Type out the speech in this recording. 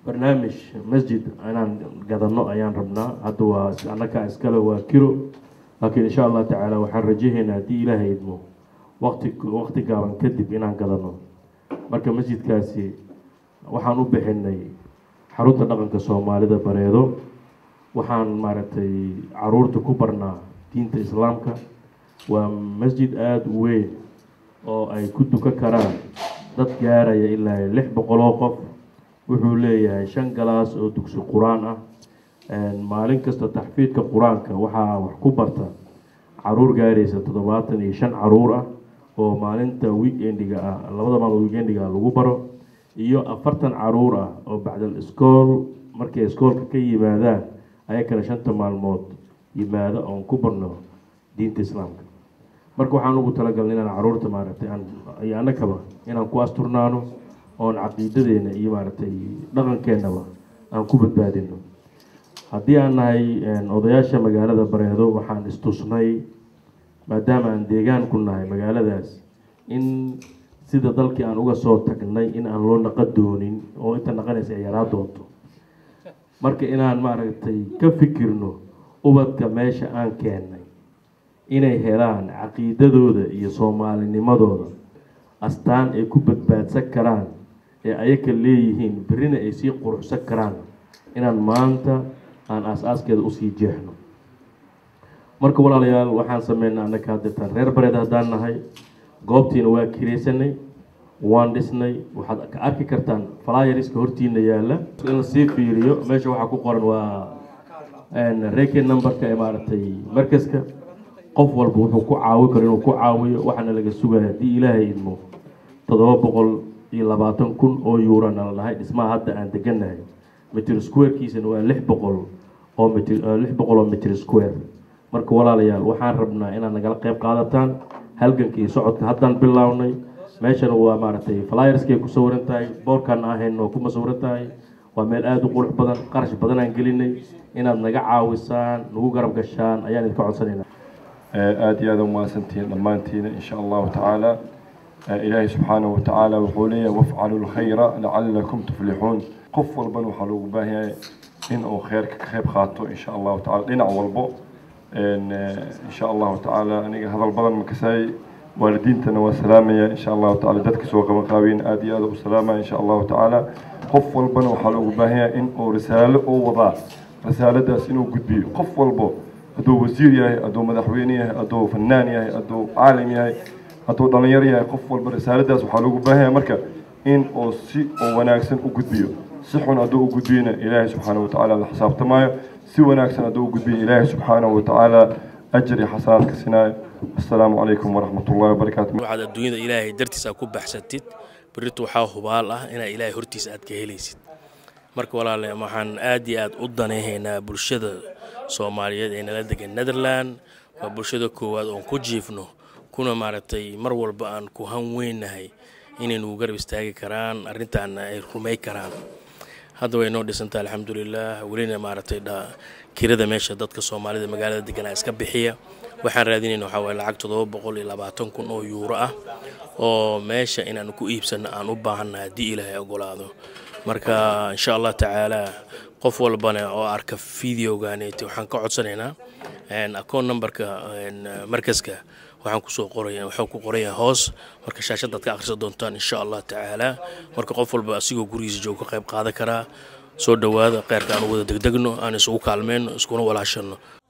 barnaamij masjid inaan gadano ayaan rabnaa hadda waa annakaa iskale waa kiro laakiin insha allah tacaala waxaan rajahaynaa haddii ilaahay idmo waqti waqti gaaban kadib inaan gadano marka masjidkaasi waxaan u bixinay xarunta dhaqanka soomaalida bareedo waxaan maaragtay caruurta ku barnaa diinta islaamka waa masjid aada u weyn oo ay ku dukan karaan dad gaaraya ilaa lix boqol oo qof wuxuu leeyahay shan galaas oo dugsi qur-aan ah maalin kasta taxfiidka qur-aanka waxaa wax ku barta caruur gaaraysa toddobaatan iyo shan caruur ah oo maalinta weekendiga ah labada maalmood weekendiga ah lagu baro iyo afartan caruur ah oo bacdal iskool markay iskoolka ka yimaadaan ayakana shanta maalmood yimaado oon ku barno diinta islaamka marka waxaan ugu talagalnay inaan caruurta maaragtay aan iyo annakaba inaan ku asturnaano oon caqiidadeena iyo maaragtay dhaqankeennaba aan ku badbaadino haddii aan nahay odayaasha magaalada bareedo waxaan istusnay maadaama aan deegaan ku nahay magaaladaas in sida dalkii aan uga soo tagnay in aan loo naqa doonin oo inta naqanaysa ay yaraa doonto marka inaan maaragtay ka fikirno ubadka meesha aan keennay inay helaan caqiidadooda iyo soomaalinimadooda astaan ay ku badbaadsan karaan ee ayaka leeyihiin berrina ay sii quruxsan karaan inaan maanta aan aas-aaskeeda usii jeexno marka walaalayaal waxaan sameynay annaka hadeertaan reer bareed haddaan nahay goobtiina waa kiraysanay waan dhisnay waxaad ka arki kartaan flyeriska hortiina yaalla in lasii fiiriyo meesha waxaa ku qoran waa reke numberka ee maaragtay markaska qof walba wuxuu ku caawi karo inuu ku caawiyo waxaana laga sugaya haddii ilaahay idmo toddoba boqol iyo labaatan kun oo yuurana la dhahay dhismaha hadda aan deganahay mitr squarekiisana waa lix boqol oo mitr lix boqol oo mitr square marka walaalayaal waxaan rabnaa inaad nagala qayb qaadataan halganka iyo socodka haddaan bilownay meeshana waa maaragtay flyerskay ku sawiran tahay boorkaan ahayn oo kuma sawiran tahay waa meel aada u qurux badan qarash badan aan gelinay inaad naga caawisaan nagu garab gashaan ayaan idinka codsanayna aada iyo aada umahadsantihiin dhammaantiina insha allahu tacaala ilaahay subxaanahu watacaala wuxuu leeyahay wafcalu lkhayra lacalakum tuflixuun qof walbana waxaa loogu baahan yahay in uu kheyrka ka qayb qaato insha allahu tacala dhinac walbo insha allahu tacaala aniga hadal badan makasaay waalidiintana waa salaamaya insha allahu tacaala dadka soo qaban qaabeen aada iyo aada u salaamaya insha allahu tacaala qof walbana waxaa loogu baahan yahay in uu risaalo oo wadaa risaaladaas inuu gudbiyo qof walbo hadduu wasiir yahay hadduu madaxweyne yahay hadduu fanaan yahay hadduu caalim yahay hadduu dhalinyaro yahay qof walba risaaladaas waxaa loogu baahan yahay marka in uu si oo wanaagsan u gudbiyo si xun hadduu u gudbiyana ilaahay subxaanahu watacaala la xisaabtamaayo si wanaagsan hadduu u gudbiyo ilaahay subxaanahu watacaala ajar iyo xasanaad ka sinaayo assalaamu calaykum waraxmat ullahi wabarakaatu waxaad adduunyada ilaahay dartiisa ku baxsatid berrito waxaa hubaal ah inaad ilaahay hortiisa aad ka helaysid marka walaale waxaan aad iyo aad u danayhaynaa bulshada soomaaliyeed ee nala degan netherland waa bulshada koowaad oon ku jiifno kuna maaragtay mar walba aan ku han weynahay inay nugu garab istaagi karaan arrintaana ay rumay karaan hadda way noo dhisantaha alxamdulilah welina maaragtay kirada meesha dadka soomaalida magaalada deganaa iska bixiya waxaan raadinayna waxaa waye lacag toddoba boqol iyo labaatan kun oo yuuro ah oo meesha inaan ku iibsanno aan u baahanna haddii ilaahay ogolaado marka insha allah tacaala qof walbana oo arka videoganet waxaan ka codsanaynaa acoon numberka markaska waxaan kusoo qoraya waxuu ku qoraya hoos marka shaashadaad ka akhrisan doontaan insha allah tacaala marka qof walba asigoo gurigiisa jooga ka qayb qaadan karaa soo dhowaada kheyrka aan u wada degdegno aan isugu kaalmeyno iskuna walaashano